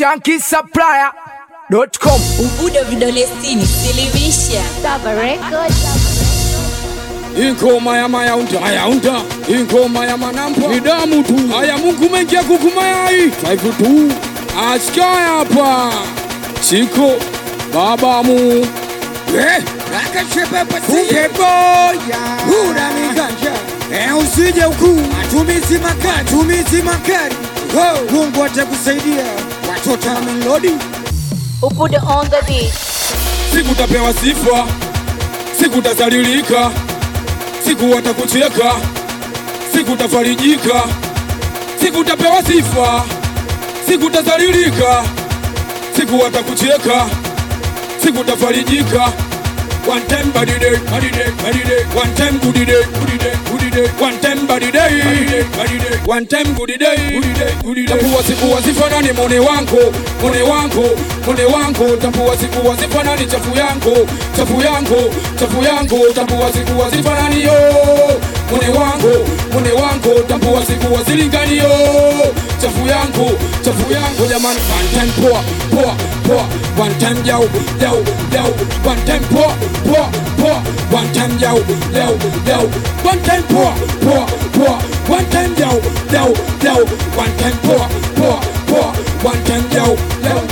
shankisupplier.com. Ubudo vidole sitini, silimisha. Saba Records. Ingoma ya mayaunda mayaunda, ingoma ya manampa ni damu tu. Haya, Mungu mengia kukumayai five tu askaya hapa chiko babamu Eh, kumbe boya huna miganja eh, usije huku matumizi makali, matumizi makali. Oh, Mungu atakusaidia watoto wa melodi Ubudo on the beat. sikutapewa sifa, sikutazalilika, siku watakucheka, sikutafarijika, sikutapewa sifa, sikutazalilika, siku watakucheka, sikutafarijika. One time body day, body day, body day. One time good day, good day, good day. One time body day, body day, body day. One time good day, good day, good day. Tapua siku wasifanani mone wangu, mone wangu, mone wangu. Tapua siku wasifanani chafu yangu, chafu yangu, chafu yangu. Tapua siku wasifanani yo, mone wangu, mone wangu. Tapua siku wasilingani yo, chafu yangu, chafu yangu. Jamani, one time poa, poa, poa. One time yo, yo, yo. One time poa, poa, poa. One time yo, yo, yo. One time poa, poa, poa. One time yo, yo, yo. One time poa, poa, poa. One time yo, yo.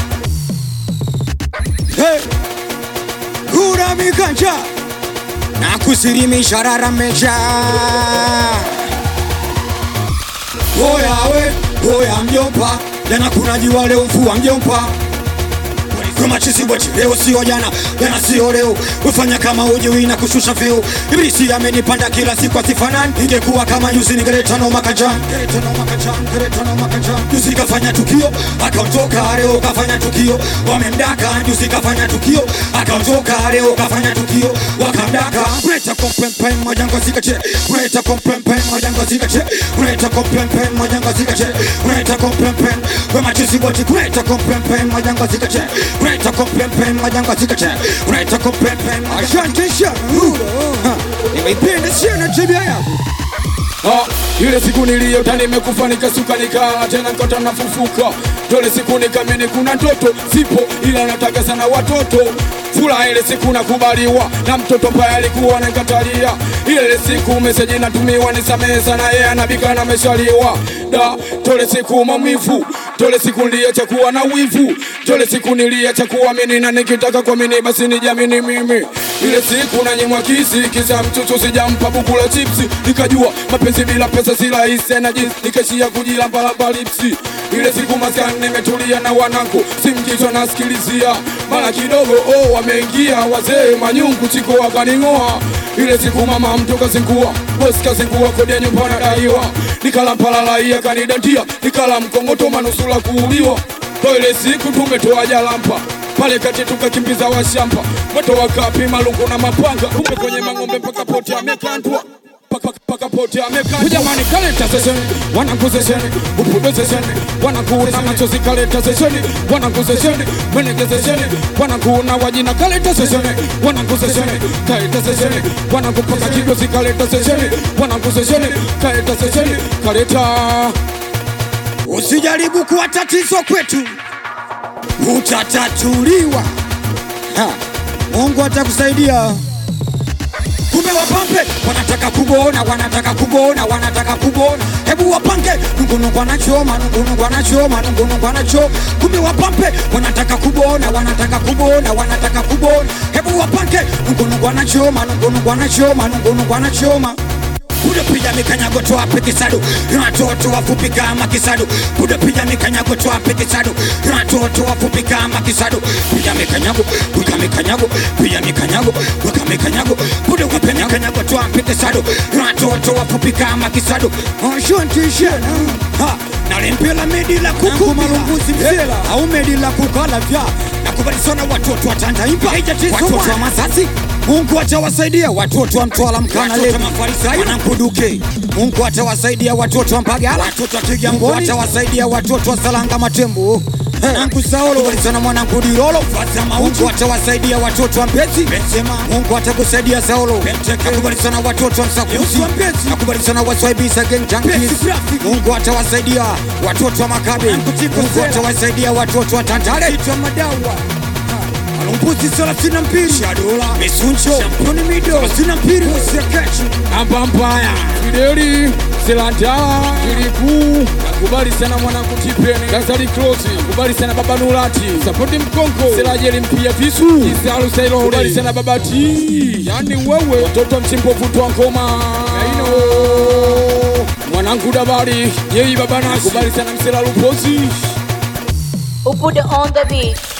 hey. huna miganja na kusilimisha rarameja Oya we, oya mjomba, jana kuna jua leo mvua mjomba kama chizi bwati leo sio jana, jana sio leo. Ufanya kama ujui na kushusha vyeo. Ibilisi amenipanda kila siku asifanani. Ingekuwa kama juzi ningeleta no makajan, ningeleta no makajan, ningeleta no makajan. Juzi kafanya tukio akaondoka, leo kafanya tukio wamemdaka. Juzi kafanya tukio akaondoka, leo kafanya tukio wakamdaka. Kuleta kompempe moja ngozi kache, kuleta kompempe moja ngozi kache, kuleta kompempe moja ngozi kache, kuleta kompempe kama chizi bwati, kuleta kompempe moja ngozi kache, kuleta kompempe moja ngozi kache, kuleta kompempe. Asante sana, Ha, nimeipenda sana tabia yako. Ah, ile siku niliyota nimekufa nikasuka nikaa tena nikota nafufuka tole siku nikamini kuna ndoto sipo ila nataka sana watoto furaha ile siku nakubaliwa na mtoto paya alikuwa nankatalia ile siku meseji natumiwa nisamehe sana yeye anabika na meshaliwa da tole siku maumivu tole siku niliacha kuwa na wivu tole siku niliacha kuamini na nikitaka kuamini basi nijamini mimi ile siku nanyimwa kisi kisa mchuchu sijampa buku la chipsi nikajua mapenzi bila pesa si rahisi na jinsi nikaishia kujilambalamba lipsi ile siku maskani nimetulia na wanangu simkichwa nasikilizia mara kidogo oh wameingia wazee manyungu chiko wakaning'oa ile siku mama mtu kazingua bosi kazingua kodi ya nyumba nadaiwa nikala mpalalai akanidandia nikala mkongoto manusula kuuliwa to ile siku tumetoa jalampa pale kati tukakimbiza washamba moto wakapi malungu na mapanga kumbe kwenye mang'ombe mpaka poti amekandwa paka paka poti amekandwa jamani kaleta sesheni wanangu sesheni upudo sesheni wanangu na machozi kaleta sesheni wanangu sesheni menege sesheni wanangu na wajina kaleta sesheni wanangu sesheni kaleta sesheni wanangu paka kigozi kaleta sesheni wanangu sesheni kaleta sesheni kaleta Usijaribu kuwa tatizo kwetu, utatatuliwa. Ha, Mungu atakusaidia. Kumbe wapambe wanataka kukuona, wanataka kukuona, wanataka kukuona. Hebu wapange nungunungu anachoma, nungunungu anachoma, nungunungu anachoma. Kumbe wapambe wanataka kukuona, wanataka kukuona, wanataka kukuona. Hebu wapange nungunungu anachoma, nungunungu anachoma, nungunungu anachoma. Kuda piga mikanyago toape kisadu Watoto wafupi kama kisadu Kuda piga mikanyago toape kisadu Watoto wafupi kama kisadu Piga mikanyago, piga mikanyago Piga mikanyago, piga mikanyago Kuda wape mikanyago toape kisadu Watoto wafupi kama kisadu Asante sana Ha, nalimpela medi la kuku malunguzi mzela Au medi la kukala vya Nakubali sana watoto wa Tandaimba Watoto wa Masasi Mungu atawasaidia watoto wa Mtwara Mkana leo wanamkuduke. Mungu atawasaidia watoto wa Mbagala, watoto wa Kigamboni, atawasaidia watoto wa Salanga Matembo. Mwanangu Saulo kubali sana mwanangu Dirolo Mungu atawasaidia watoto wa Mbezi Mungu atakusaidia Saulo nakubali sana watoto wa Msakuzi nakubali sana waswaibisa gang junkies Mungu atawasaidia watoto wa Makabe Mungu atawasaidia watoto wa Tandale Alumbuzi thelathini na mbili Shadola Misuncho Shamponi Mido thelathini na mbili Msiakechi Ampampaya Fideli Selanta Kiliku Nakubali sana mwanangu Tipeni Gazali Krosi Nakubali sana baba Nurati Sapoti Mkonko Selajeli Mpia Visu Isalu Sailo Nakubali sana baba T Yani wewe Watoto mchimbovu twa ngoma Yaino Mwanangu Dabari Yei baba Nasi Nakubali sana Msela Luposi Upude on the beat.